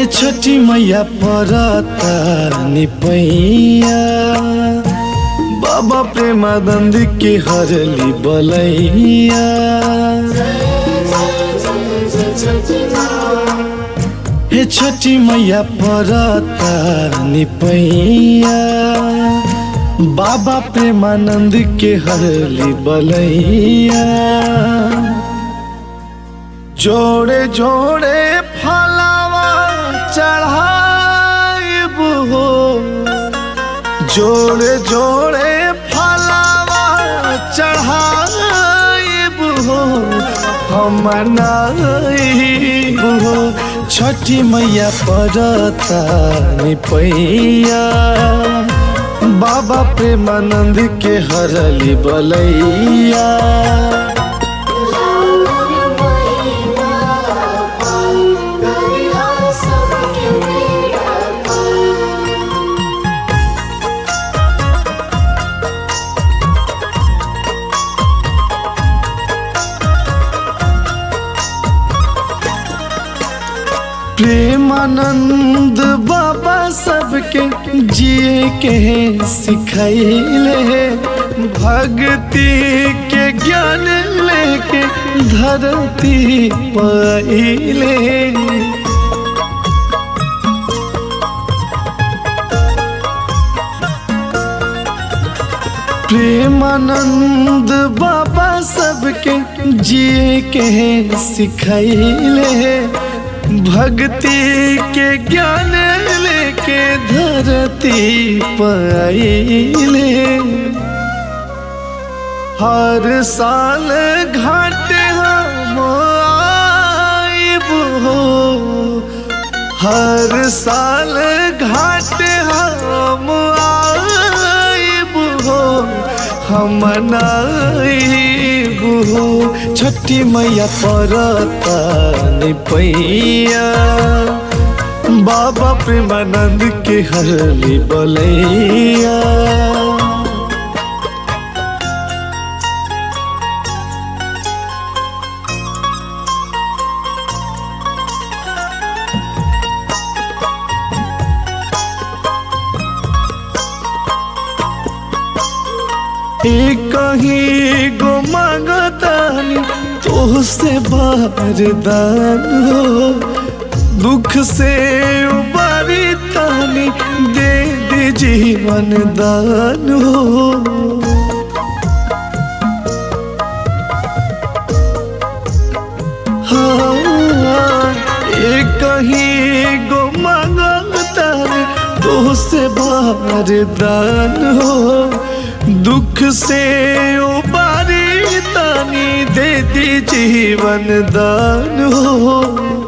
छठी मैया परता निपैया बाबा प्रेमानंद के हरली बलैया हे छठी मैया परता निपैया बाबा प्रेमानंद के हरली बलैया जोड़े जोड़े फलावा चढ़ाइब हो जोड़े जोड़े फलावा चढ़ाइब हो हम मनाइब हो छठी मैया परता निपैया बाबा प्रेमानंद के हरली बलैया प्रेमानंद बाबा सबके जिए के सिखैले भक्ति के ज्ञान लेके धरती पहिले प्रेमानंद बाबा सबके जिए के सिखैले भक्ति के ज्ञान लेके धरती पाइले हर साल घाट हम आइब हो हर साल घाट हम आइब हो हम नाइब हो छठी मैया परता निपैया बाबा प्रेमानंद के हरली बलैया कहीं गो मांगतानी तो से बारदान हो दुख से उबारी तानी दे दे जीवन दान हो हाँ कहीं गो मांगतानी तो से बारदान हो दुख से उबारी तानी दे दी जीवन दान हो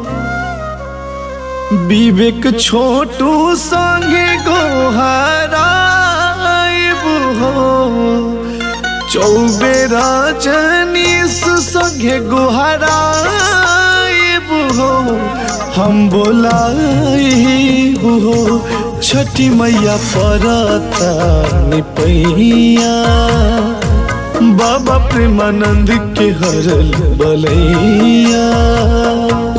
विवेक छोटू संगे गोहराइब हो चौबेरा जनीस संगे गोहराइब हो हम बोलाइब हो छठी मैया परता निपैया बाबा प्रेमानंद के हरल बलैया